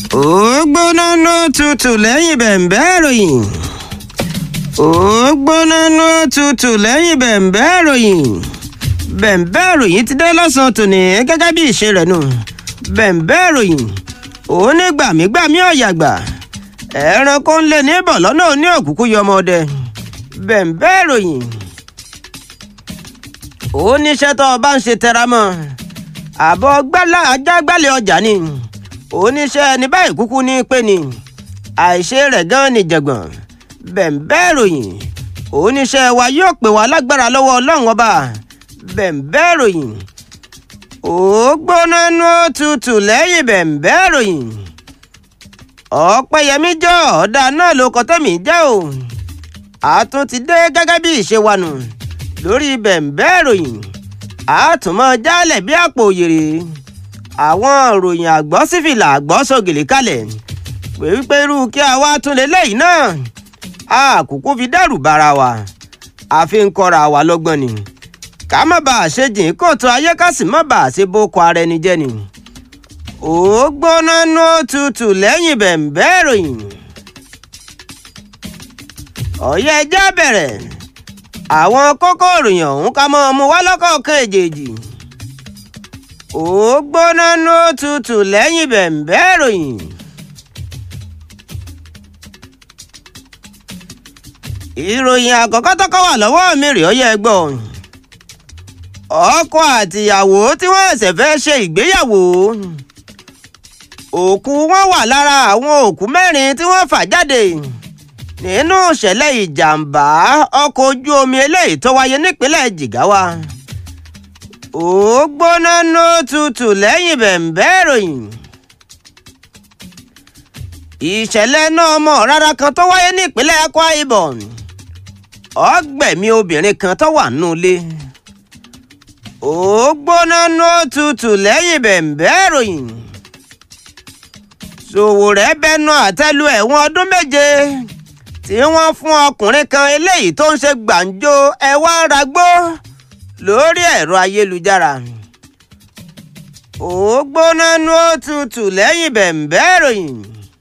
ó gbóná ló tutù lẹ́yìn bẹ̀m̀bẹ́ ìròyìn ó gbóná ló tutù lẹ́yìn bẹ̀m̀bẹ́ ìròyìn bẹ̀m̀bẹ́ ìròyìn ti dé lọ́sàn-án tòní gẹ́gẹ́ bí ìṣe rẹ̀ nù bẹ̀m̀bẹ́ ìròyìn òun ní gbàmígbàmí ọ̀yàgbà ẹranko ń lé níbọ̀ lọ́nà òní òkùnkùn yọmọdé bẹ̀m̀bẹ́ ìròyìn ó níṣẹ́ tó o bá ń ṣe tẹra mọ́ àbọ̀ ajágbálẹ̀ ọjà ni oníṣẹ́ ẹni báyìí kúkú ní pé ni àìṣe rẹ̀ gan ni jẹ̀gbọ̀n bẹ̀m̀bẹ́ ìròyìn oníṣẹ́ wa yóò pè wá lágbára lọ́wọ́ ọlọ́run ọba bẹ̀m̀bẹ́ ìròyìn ó gbóná nú òtútù lẹ́yìn bẹ̀m̀bẹ́ ìròyìn ọ̀pẹ̀yẹmí jọ ọ̀dà náà ló kọ́ tẹ̀mí jẹ́ o àtún ti dé gẹ́gẹ́ bí ìṣe wa nù lórí bẹ̀m̀bẹ́ ìròyìn àtúmọ̀ jálẹ̀ bí àpò òyèrè àwọn ìròyìn àgbọ̀ sífìlà àgbọ̀ sọ̀gìlì kalẹ̀ pé wípé irú kí a wá tún lélẹ́yìn náà àkókò fi dẹ́rù bara wa àfi ń kọ́ra wa lọ́gbọ́n ni ká má bàa ṣe jìn kóòtù ayé ká sì má bàa ṣe boko ara ẹni jẹ́ ni ó gbóná nú òtútù lẹ́yìn bẹ̀m̀bẹ́ ìròyìn ọ̀yẹ́ ẹja bẹ̀rẹ̀ àwọn kókó ìròyìn ọ̀hún ká mọ́ ọmú wá lọ́kọ̀ọ̀kan èjèèjì ó gbóná nú òtútù lẹ́yìn bẹ̀m̀bẹ́ ìròyìn. ìròyìn àkọ́kọ́ tọ́kọ́ wà lọ́wọ́ mi rèé ọyẹ́ ẹgbọ́ ọkọ àtìyàwó tí wọ́n ẹ̀sẹ̀ fẹ́ ṣe ìgbéyàwó òkú wọn wà lára àwọn òkú mẹ́rin tí wọ́n fà jáde nínú ìṣẹ̀lẹ̀ ìjàmbá ọkọ̀ ojú omi eléyìí tó wáyé nípínlẹ̀ Jigawa ó gbóná nú tutù lẹ́yìn bẹ̀m̀bẹ́ ìròyìn ìṣẹ̀lẹ̀ náà mọ̀ rárá kan tó wáyé nípínlẹ̀ Akwa Ibom ọgbẹ̀mí obìnrin kan tó wà nínú ilé ó gbóná nú tutù lẹ́yìn bẹ̀m̀bẹ́ ìròyìn Sòwòrẹ́ bẹnu àtẹ́lu ẹ̀wọ̀n ọdún méje tí wọ́n fún ọkùnrin kan eléyìí tó ń ṣe gbàǹjo ẹwà ragbó lórí ẹ̀rọ ayélujára ó gbóná nú tutù lẹ́yìn bẹ̀m̀bẹ́ ìròyìn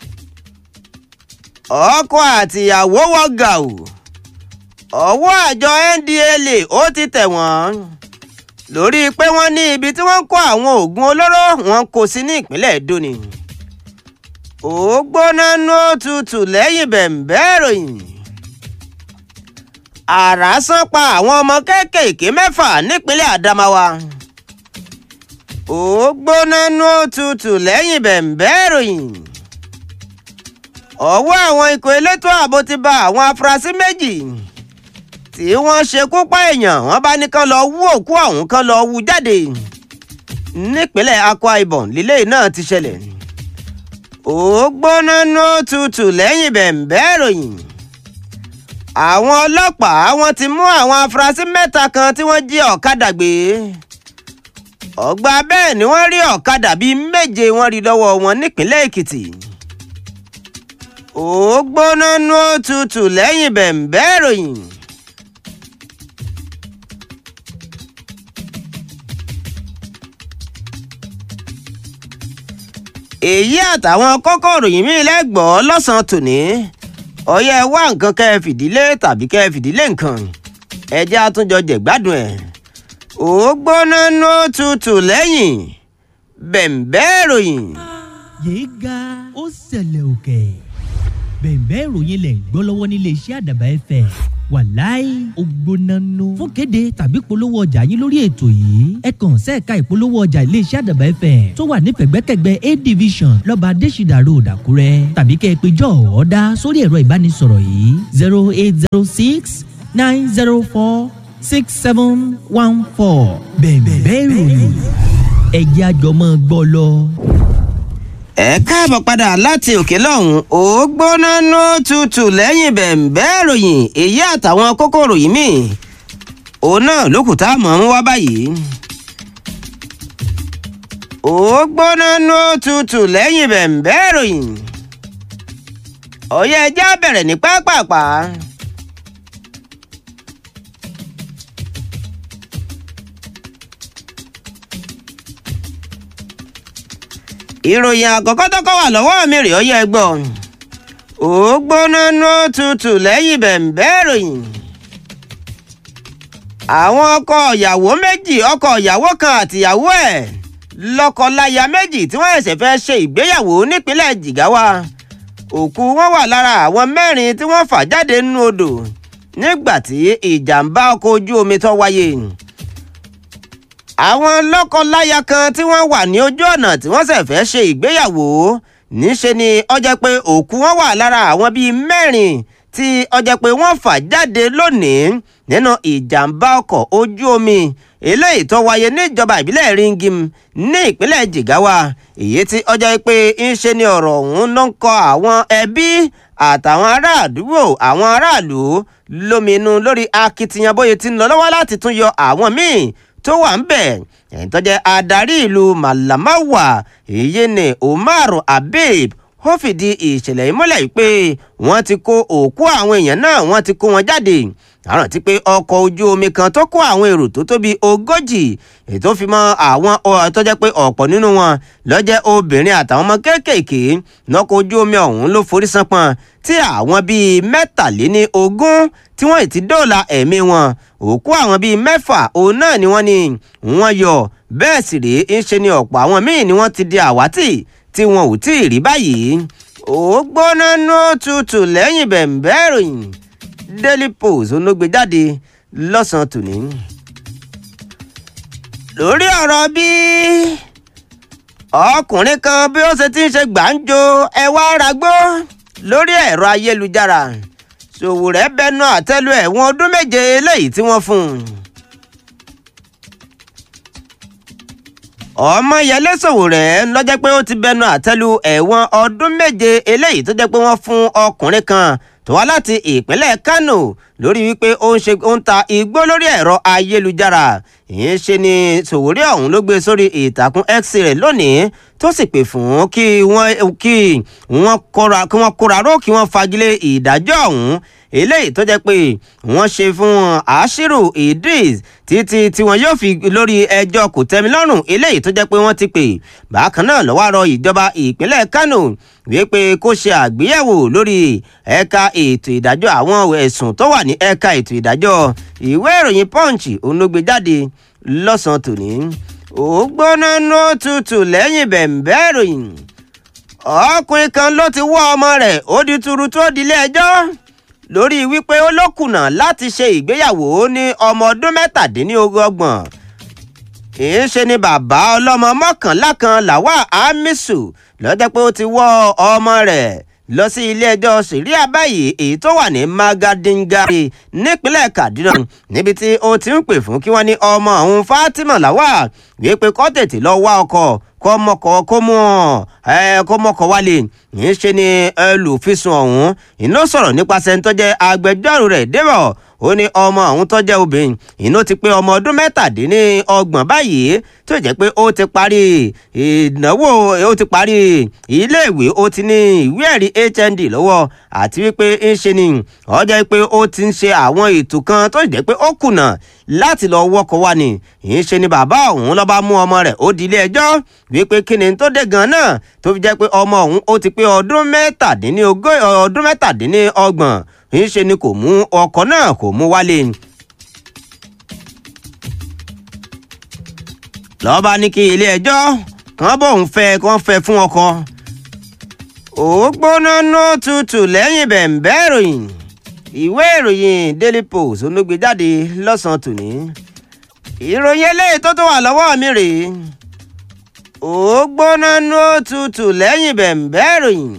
ọkọ àtìyàwó wọ gàù ọwọ́ àjọ NDLEA ó ti tẹ̀ wọ́n lórí pé wọ́n ní ibi tí wọ́n ń kó àwọn oògùn olóró wọn kó sí ní ìpínlẹ̀ Edo ni ó gbóná nú tutù lẹ́yìn bẹ̀m̀bẹ́ ìròyìn àrá sán pa àwọn ọmọ kéékèèké mẹ́fà nípínlẹ̀ Adamawa ó gbóná nú tutù lẹ́yìn bẹ̀m̀bẹ́ ìròyìn ọwọ́ àwọn ikọ̀ elétò ààbò ti bà àwọn afurasí méjì tí wọ́n ṣekú pa èèyàn wọ́n bá ní kán lọ wú òkú ọ̀hún kán lọ wú jáde nípínlẹ̀ Akwa Ibom lílé náà ti ṣẹlẹ̀ ó gbóná nú tutù lẹ́yìn bẹ̀m̀bẹ́ ìròyìn àwọn ọlọ́pàá wọ́n ti mú àwọn afurasí mẹ́ta kan tí wọ́n jí ọ̀kadà gbé ọgbà bẹ́ẹ̀ ni wọ́n rí ọ̀kadà bíi méje wọ́n rí lọ́wọ́ wọn nípínlẹ̀ Èkìtì ó gbóná nú tutù lẹ́yìn bẹ̀m̀bẹ́ ìròyìn. èyí àtàwọn kókó ìròyìn míì lẹ́gbọ̀ọ́ lọ́sàn-án tòní ọyẹ wá nǹkan kẹ́ ẹ fìdílé tàbí kẹ́ ẹ fìdílé nǹkan ẹjẹ́ àtúnjọ jẹ̀gbádùn ẹ̀ ó gbóná nú tutù lẹ́yìn bẹ̀m̀bẹ́ ìròyìn. yéé ga ó ṣẹlẹ̀ òkè bẹ̀m̀bẹ́ ìròyìn lẹ̀ ń gbọ́ lọ́wọ́ nílé iṣẹ́ àdàbà ẹ̀fẹ̀ wàláì ògbónánú fún kéde tàbí polówó ọjà yín lórí ètò yìí ẹ kàn sẹ́ẹ̀ka ìpolówó ọjà iléeṣẹ́ àdàbà ẹ̀fẹ̀ tó wà ní pẹ̀gbẹ́kẹ̀gbẹ́ a division lọ́ba adésìdà road àkúrẹ́ tàbí kẹ́ ẹ pé jọ ọ̀ọ́dá sórí ẹ̀rọ ìbánisọ̀rọ̀ yìí zero eight zero six nine zero four six seven one four bẹ̀m̀bẹ́ ìròyìn ẹ̀jẹ̀ àjọmọ́ gbọ́ lọ ẹ káàbọ̀ padà láti òkè lọ́hùn ó gbóná nú tutù lẹ́yìn bẹ̀m̀bẹ́ ìròyìn èyí àtàwọn kókó ìròyìn míì òun náà lókùtà mọ̀ ń wá báyìí. ó gbóná nú tutù lẹ́yìn bẹ̀m̀bẹ́ ìròyìn ọ̀yẹ́ ẹja bẹ̀rẹ̀ ní pápápá. ìròyìn àkọ́kọ́ tó kọ́ wà lọ́wọ́ mi rèé ó yẹ gbọ́ ó gbóná nó tutù lẹ́yìn bẹ̀m̀bẹ́ ìròyìn àwọn ọkọ ìyàwó méjì ọkọ ìyàwó kan àtìyàwó ẹ̀ lọ́kọ-láya méjì tí wọ́n ṣẹ̀ṣẹ̀ fẹ́ ṣe ìgbéyàwó nípínlẹ̀ Jigawa òkú wọn wà lára àwọn mẹ́rin tí wọ́n fà jáde nínú odò nígbà tí ìjàmbá ọkọ̀ ojú omi tó wáyé àwọn lọ́kọ-láya kan tí wọ́n wà ní ojú ọ̀nà tí wọ́n ṣẹ̀ fẹ́ ṣe ìgbéyàwó níṣe ni ó jẹ́ pé òkú wọn wà lára àwọn bíi mẹ́rin tí ó jẹ́ pé wọ́n fà jáde lónìí nínú ìjàmbá ọkọ̀ ojú omi eléyìí tó wáyé níjọba ìbílẹ̀ Ringim ní ìpínlẹ̀ Jigawa èyí tí ó jẹ́ pé ń ṣe ni ọ̀rọ̀ ọ̀hún ló ń kọ àwọn ẹbí àtàwọn ará àdúgbò àwọn aráàlú lóminú lórí akitiyan bóyá ti ń lọ lọ́wọ́ láti tún yọ àwọn míì tó wà ń bẹ̀ ẹ̀yìn tó jẹ́ adarí ìlú Malamawa èyí ni Umar Habib ó fìdí ìṣẹ̀lẹ̀ yìí múlẹ̀ pé wọ́n ti kó òkú àwọn èèyàn náà wọ́n ti kó wọn jáde àrùn ti pé ọkọ̀ ojú omi kan tó kó àwọn èrò tó tóbi ogójì ètò fi mọ́ àwọn tó jẹ́ pé ọ̀pọ̀ nínú wọn ló jẹ́ obìnrin àtàwọn ọmọ kéékèèké lọ́kọ̀ ojú omi ọ̀hún ló forí sánpọ́n tí àwọn bíi mẹ́tàléní ogún tí wọ́n ti dóòlà ẹ̀mí wọn òkú àwọn bíi mẹ́fà òun náà ni wọ́n ní wọ́n yọ bẹ́ẹ̀ sì rèé ń ṣe ni ọ̀pọ̀ àwọn míì ni wọ́n ti di àwátì tí wọn ò tí ì rí báyìí ó gbóná nó tutù lẹ́yìn bẹ̀m̀bẹ́ ìròyìn Daily Post olóògbé jáde lọ́sàn-án tòní. lórí ọ̀rọ̀ bí ọkùnrin kan bí ó ṣe ti ń ṣe gbàǹjo ẹwà aragbó lórí ẹ̀rọ ayélujára Sòwòrẹ́ bẹnu àtẹ́lu ẹ̀wọ̀n ọdún méje eléyìí tí wọ́n fún un. Ọmọyẹlé Sòwòrẹ́ lọ́jọ́ pé ó ti bẹnu àtẹ́lu ẹ̀wọ̀n ọdún méje eléyìí tó jẹ́ pé wọ́n fún ọkùnrin kan tó wá láti ìpínlẹ̀ Kánò lórí wípé ó ń ṣe ó ń ta igbó lórí ẹ̀rọ ayélujára ìyẹn ṣe ni Sòwòrẹ́ ọ̀hún ló gbé sórí ìtàkùn X rẹ̀ lónìí tó sì pè fún kí wọ́n kí wọ́n kóra kí wọ́n kóra ró kí wọ́n fagilé ìdájọ́ ọ̀hún eléyìí tó jẹ́ pé wọ́n ṣe fún Ashiru Idris títí tí wọn yóò fi lórí ẹjọ́ kòtẹ́milọ́rùn eléyìí tó jẹ́ pé wọ́n ti pè bákan náà ló wá rọ ìjọba ìpínlẹ̀ Kánò wípé kó ṣe àgbéyẹ̀wò lórí ẹ̀ka ètò ìdájọ́ àwọn ẹ̀sùn tó wà ní ẹ̀ka ètò ìdájọ́ ìwé ìròyìn Punch òun ló gbé jáde lọ́sàn-án tòní ó gbóná nó tutù lẹ́yìn bẹ̀m̀bẹ́ ìròyìn ọkùnrin kan ló ti wọ́ ọmọ rẹ̀ ó di turu tó dilé ẹjọ́ lórí wípé ó ló kùnà láti ṣe ìgbéyàwó ní ọmọ ọdún mẹ́tàdínlọ́gbọ̀n èé ṣe ni bàbá ọlọ́mọ mọ́kànlá kan Lawal Hamisu lọ́jọ́ pé ó ti wọ́ ọmọ rẹ̀ lọ sí ilé-ẹjọ́ sẹ̀ríà báyìí èyí tó wà ní Magadingari nípínlẹ̀ Kaduna níbi tí ó ti ń pè fún kí wọ́n ní ọmọ òun Fatima Lawal wípé kó tètè lọ wá ọkọ kó mọkọ kó mú ẹ kó mọkọ wálé yìí ṣe ni olùfisùn ọ̀hún iná sọ̀rọ̀ nípasẹ̀ ń tọ́jẹ́ agbẹjọ́rò rẹ̀ débọ̀ ó ní ọmọ ọ̀hún tó jẹ́ obìnrin inú ti pé ọmọ ọdún mẹ́tàdínlọ́gbọ̀n báyìí tó jẹ́ pé ó ti parí ìnáwó ó ti parí iléèwé ó ti ní ìwé ẹ̀rí HND lọ́wọ́ àti wípé ń ṣe ni ó jẹ́ pé ó ti ń ṣe àwọn ètò kan tó jẹ́ pé ó kùnà láti lọ wọ́kọ̀ wá ni ń ṣe ni bàbá ọ̀hún ló bá mú ọmọ rẹ̀ ó di ilé ẹjọ́ wípé kí ni tó dé gan náà tó fi jẹ́ pé ọmọ ọ̀hún ó ti pé ọdún mẹ́tàdínlọ́gbọ̀n ńṣe ni kò mú ọkọ náà kò mú wálé. lọ́ba ní kí ilé-ẹjọ́ kan bóun fẹ́ kán fẹ́ fún ọkọ. ó gbóná nó tutù lẹ́yìn bẹ̀m̀bẹ́ ìròyìn ìwé ìròyìn Daily Post olóògbé jáde lọ́sàn-án tòní. ìròyìn eléyìí tó tó wà lọ́wọ́ mi rèé. ó gbóná nó tutù lẹ́yìn bẹ̀m̀bẹ́ ìròyìn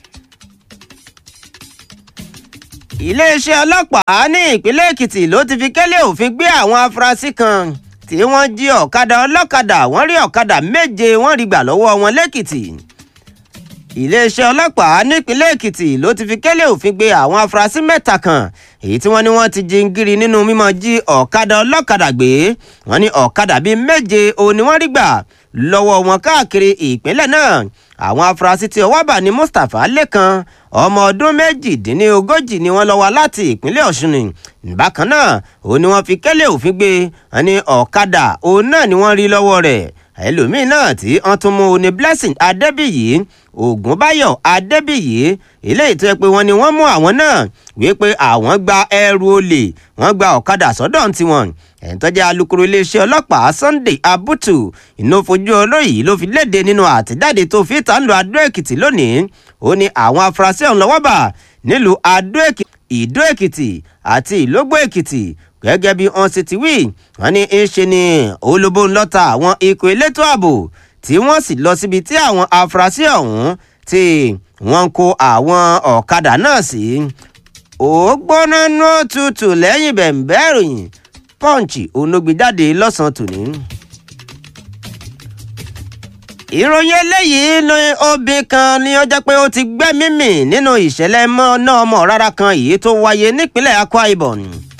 iléeṣẹ́ ọlọ́pàá ní ìpínlẹ̀ èkìtì ló ti fi kẹ́lẹ́ òfin gbé àwọn afurasí kan tí wọ́n jí ọ̀kadà ọlọ́kadà wọ́n rí ọ̀kadà méje wọ́n rí gbà lọ́wọ́ wọn lẹ́kìtì iléeṣẹ́ ọlọ́pàá nípínlẹ̀ èkìtì ló ti fi kẹ́lẹ́ òfin gbé àwọn afurasí mẹ́ta kan èyí tí wọ́n ní wọ́n ti jingiri nínú mímọ́ jí ọ̀kadà ọlọ́kadà gbé wọ́n ní ọ̀kadà bíi méje òun ni wọ́n rí gbà lọ́wọ́ wọn káàkiri ìpínlẹ̀ náà àwọn afurasí tí ọwọ́ bà ní mustapha lẹ́kan ọmọ ọdún méjìdínlógójì ni wọ́n lọ wá láti ìpínlẹ̀ ọ̀ṣun ni bákan náà òun ni wọ́n fi kẹ́lẹ́ òfin gbé wọn ní ọ̀kadà òun náà ni wọ́n rí lọ́wọ́ rẹ̀ ẹlòmíín náà tí wọ́n tún mú ní blessing adébíyì ògúnbáyọ̀ adébíyì eléyìí tó yẹ pé wọ́n ní wọ́n mú àwọn náà wípé àwọn gba ẹrù olè wọ́n gba ọ̀kadà sọ́dọ̀ tiwọn ẹ̀ń tó jẹ́ alukoro iléeṣẹ́ ọlọ́pàá sunday abutu iná fojú olóyìí ló fi léde nínú àtẹ̀jáde tó fi ta ń lo adó èkìtì lónìí ó ní àwọn afurasí ọ̀hún lọ́wọ́ bà nílùú adó èkìtì ìdó èkìtì àti ìlógbò èkìtì gẹ́gẹ́ bí wọ́n sì ti wí wọ́n ní ń ṣe ni olóbó ńlọ́ta àwọn ikọ̀ elétò ààbò tí wọ́n sì lọ síbi tí àwọn afurasí ọ̀hún tí wọ́n ń kó àwọn ọ̀kadà náà sí. ó gbóná nú tutù lẹ́yìn bẹ̀ǹbẹ́ ìròyìn pọ́ǹchì onógbèjáde lọ́sàn-án tòní. ìròyìn eléyìí ní obìnrin kan ni ó jẹ́ pé ó ti gbẹ́mí mì nínú ìṣẹ̀lẹ̀ náà ọmọ rárá kan èyí tó wáyé nípínlẹ̀ akwa ibom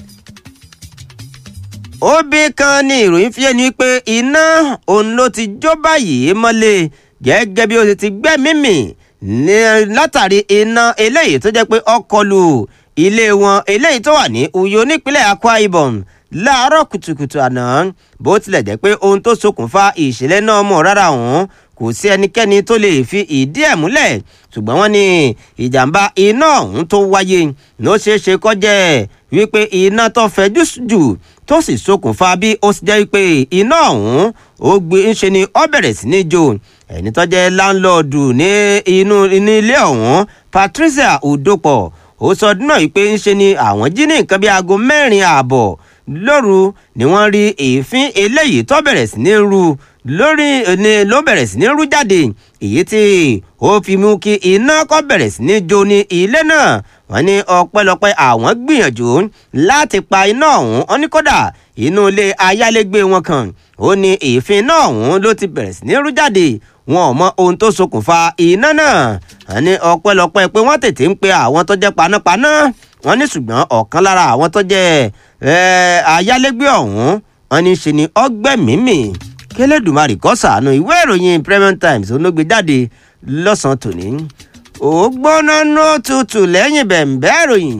obìnrin kan ní ìròyìn fi ẹni pé iná òun ló ti jó báyìí mọ́lẹ̀ gẹ́gẹ́ bí ó ti gbẹ́mí mì látàrí iná eléyìí tó jẹ́ pé ó kọlù ilé wọn eléyìí tó wà ní uyo nípínlẹ̀ akwa ibom láàárọ̀ kùtùkùtù àná bó tilẹ̀ jẹ́ pé ohun tó ṣokùnfà ìṣẹ̀lẹ̀ náà mọ̀ rárá òun kò sí ẹnikẹ́ni tó lè fi ìdí ẹ̀ múlẹ̀ ṣùgbọ́n wọ́n ní ìjàmbá iná ọ̀hún tó wáyé ló ṣeé ṣe kó jẹ́ wípé iná tó fẹjú jù tó sì ṣokùnfà bí ó sì jẹ́ wípé iná ọ̀hún ó gbé ń ṣe ni ó bẹ̀rẹ̀ sí ní jó ẹni tó jẹ́ láńlọ́ọ̀dù ní inú ilé ọ̀hún Patricia Udopo ó sọ ọdún náà wípé ń ṣe ni àwọn jí ní nǹkan bí aago mẹ́rin ààbọ̀ lóru ni wọ́n rí èéfín eléyìí tó bẹ̀rẹ̀ sí ní ru lórí ni ló bẹ̀rẹ̀ sí ní rú jáde èyí tí ó fi mú kí iná kó bẹ̀rẹ̀ sí ní jó ní ilé náà wọ́n ní ọpẹ́lọpẹ́ àwọn gbìyànjú láti pa iná ọ̀hún wọ́n ní kódà inú ilé ayálégbé wọn kan ó ní èéfín iná ọ̀hún ló ti bẹ̀rẹ̀ sí ní rú jáde wọn ò mọ ohun tó ṣokùnfà iná náà wọ́n ní ọpẹ́lọpẹ́ pé wọ́n tètè ń pe àwọn tó jẹ́ panápaná wọ́n ní ṣùgbọ́n ọ̀kan lára àwọn tó jẹ́ ayálégbé ọ̀hún wọ́n ní ṣe ni ọgbẹ́mímì kẹlẹ́dùmarè kó ṣàánú ìwé ìròyìn Premium Times olóògbé jáde lọ́sàn-án tòní ó gbóná nó tutù lẹ́yìn bẹ̀ǹbẹ́ ìròyìn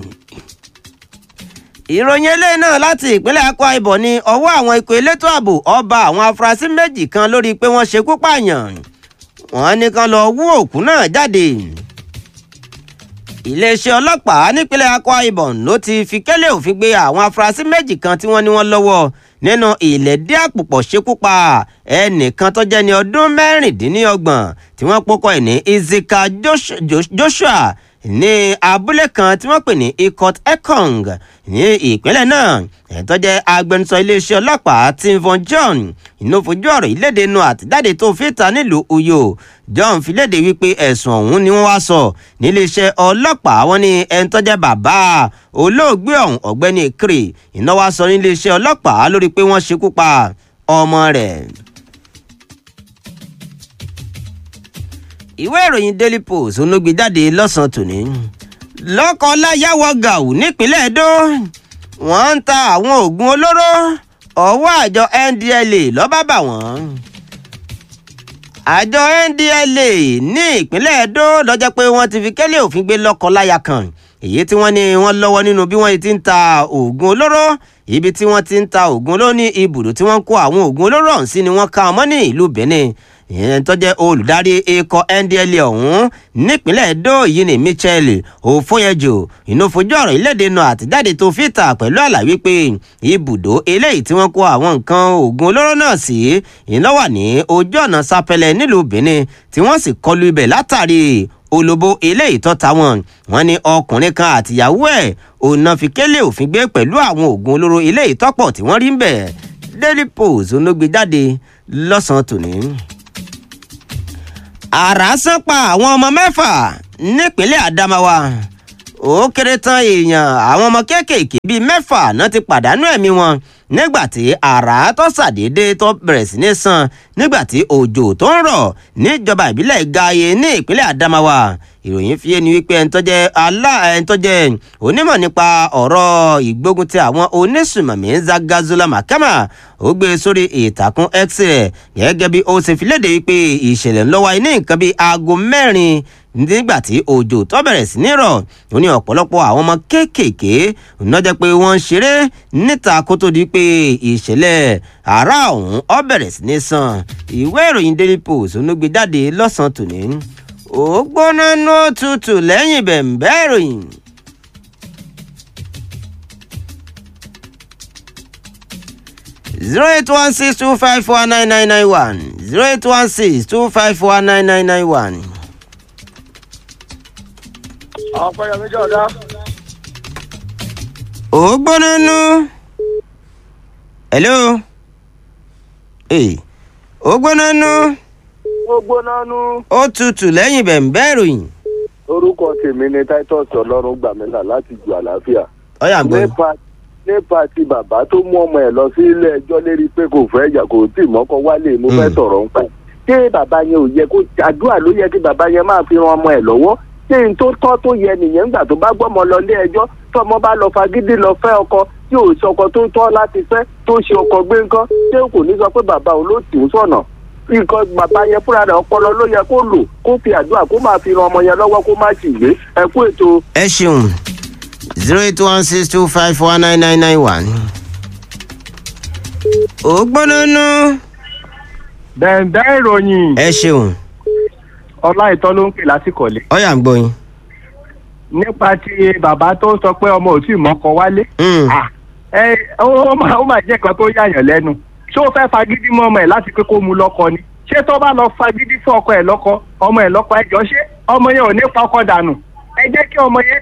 ìròyìn eléyìí náà láti ìpínlẹ̀ Akwa Ibom ní ọwọ́ àwọn ikọ̀ elétò ààbò ọba àwọn afurasí méjì kan lórí pé wọ́n ṣekú pààyàn wọ́n ní kan lọ wú òkú náà jáde iléeṣẹ́ ọlọ́pàá nípínlẹ̀ Akwa Ibom ló ti fi kélé òfin gbé àwọn afurasí méjì kan tí wọ́n ní wọ́n lọ́wọ́ nínú ìlẹ̀dí àpòpọ̀ ṣekúpa ẹnìkan tó jẹ́ ní ọdún mẹ́rìndínlọ́gbọ̀n tí wọ́n pọ́kọ́ ẹ̀ ní Izika Joshua ní abúlé kan tí wọ́n pè ní Ikot Ekong ní ìpínlẹ̀ náà ẹ̀ tó jẹ́ agbẹnusọ iléeṣẹ́ ọlọ́pàá Tim Von John inú fojú ọ̀rọ̀ ìlédè nu àtijáde tó fi ta nílùú Uyo John fi léde wípé ẹ̀sùn ọ̀hún ni wọ́n wá sọ níléeṣẹ́ ọlọ́pàá wọn ní ẹni tó jẹ́ bàbá olóògbé ọ̀hún ọ̀gbẹ́ni Kiri iná wá sọ níléeṣẹ́ ọlọ́pàá lórí pé wọ́n ṣekú pa ọmọ rẹ̀. ìwé ìròyìn Daily Post olóògbé jáde lọ́sàn-án tòní lọ́kọ-láyàwó gàù nípínlẹ̀ Edo wọ́n ń ta àwọn oògùn olóró ọwọ́ àjọ NDLEA ló bá bà wọ́n àjọ NDLEA ní ìpínlẹ̀ Edo ló jẹ́ pé wọ́n ti fi kélé òfin gbé lọ́kọ-láya kan èyí tí wọ́n ní wọ́n lọ́wọ́ nínú bí wọ́n ti ń ta oògùn olóró ibi tí wọ́n ti ń ta oògùn olóró ní ibùdó tí wọ́n kó àwọn oògùn olóró ọ̀hún sí ni wọ́n ká ọmọ ní ìlú Benin ìyẹn tó jẹ́ olùdarí ikọ̀ NDLEA ọ̀hún nípínlẹ̀ Edo yìí ní Michel Ofoyejo inú fojú ọ̀rọ̀ ìlédè náà àtijáde tó fi ta pẹ̀lú àlàyé pé ibùdó eléyìí tí wọ́n kó àwọn nǹkan oògùn olóró náà sí iná wà ní ojú ọ̀nà Sapẹlẹ nílùú Benin tí wọ́n sì kọlu ibẹ̀ látàrí olóbó eléyìí tó ta wọn wọ́n ní ọkùnrin kan àtìyàwó ẹ̀ òun náà fi kélé òfin gbé pẹ̀lú àwọn oògùn olóró eléyìí tọ́pọ̀ tí wọ́n rí ń bẹ̀ Daily Post olóògbé jáde lọ́sàn-án tòní àrá sán pa àwọn ọmọ mẹ́fà nípínlẹ̀ Adamawa ó kéré tán èèyàn àwọn ọmọ kéékèèké bíi mẹ́fà náà ti pàdánù ẹ̀mí wọn nígbà tí àrá tó ṣàdédé tó bẹ̀rẹ̀ sí ní sàn nígbà tí òjò tó ń rọ̀ níjọba ìbílẹ̀ Gaye ní ìpínlẹ̀ Adamawa ìròyìn fi ẹni wípé ẹni tó jẹ́ alá ẹni tó jẹ́ onímọ̀ nípa ọ̀rọ̀ ìgbógun ti àwọn onísùmọ̀mí Zagazula Makama ó gbé sórí ìtàkùn X rẹ̀ gẹ́gẹ́ bí ó ṣe fi léde wípé ìṣẹ̀lẹ̀ ńlọ́wọ́ ní nǹkan bíi aago mẹ́rin nígbà tí òjò tó bẹ̀rẹ̀ sí ní rọ̀ ó ní ọ̀pọ̀lọpọ̀ àwọn ọmọ kéékèèké ná jẹ́ pé wọ́n ń ṣeré níta kó tó di pé ìṣẹ̀lẹ̀ àrá ọ̀hún ó bẹ̀rẹ̀ sí ní sàn ìwé ìròyìn daily post ló gbé jáde lọ́sàn-án tòní ó gbóná ní òtútù lẹ́yìn bẹ̀m̀bẹ́ ìròyìn. zero eight one six two five four nine nine nine one zero eight one six two five four nine nine nine one. ọ̀pẹ̀yọ̀ méjì ọ̀dá. ó gbóná nú. hello. ee ó gbóná nú. ó gbóná nú. ó tutù lẹ́yìn bẹ̀m̀bẹ́ ìròyìn. orúkọ tèmi ni titus ọlọ́run gbàmílà láti ju àlàáfíà. ọ̀yà ń gbọ́. nípa nípa ti bàbá tó mú ọmọ ẹ̀ lọ sí ilé ẹjọ́ lérí pé kò fẹ́ yà kò tí ì mọ́kọ wálé mo fẹ́ Mm. sọ̀rọ̀ ń pa ẹ̀. ṣé bàbá yẹn ò yẹ kó àdúrà ló yẹ kí bàbá yẹn máa fi ran ọmọ ẹ̀ lọ́wọ́ ṣé n tó tọ́ tó yẹ nìyẹn ńgbà tó bá gbọ́mọ lọ ilé ẹjọ́ tọmọ bá lọ fagídí lọ fẹ́ ọkọ tí ò sí ọkọ tó tọ́ láti fẹ́ tó ṣe ọkọ gbé ńkọ́ ṣé kò ní sọ pé bàbá òun ló tì í sọ̀nà nǹkan bàbá yẹn fúnra rẹ̀ ọpọlọ ló yẹ kó lò kó fi àdúrà kó máa fi ran ọmọ yẹn lọ́wọ́ kó má sì gbé ẹ kú ètò ẹ ṣeun zero eight one six two five four nine nine nine one. ó gbóná nú. bẹ̀ǹbẹ̀ ìròyìn ẹ ṣeun ọlá ìtọ́ ló ń pè lásìkò lé ọ̀yà ń gbọ́ yín. nípa ti bàbá tó sọ pé ọmọ ò tí ì mọ́kọ wálé Mm. Ah, ẹ ó ó máa ó máa jẹ́ kan tó yàyàn lẹ́nu ṣé ó fẹ́ fagídí mọ́ ọmọ ẹ̀ láti pé kó mu lọ́kọ ni ṣé tó bá lọ fagídí fún ọkọ ẹ̀ lọ́kọ ọmọ ẹ̀ lọ́kọ ẹjọ́ ṣé ọmọ yẹn ò ní pa ọkọ dànù ẹ jẹ́ kí ọmọ yẹn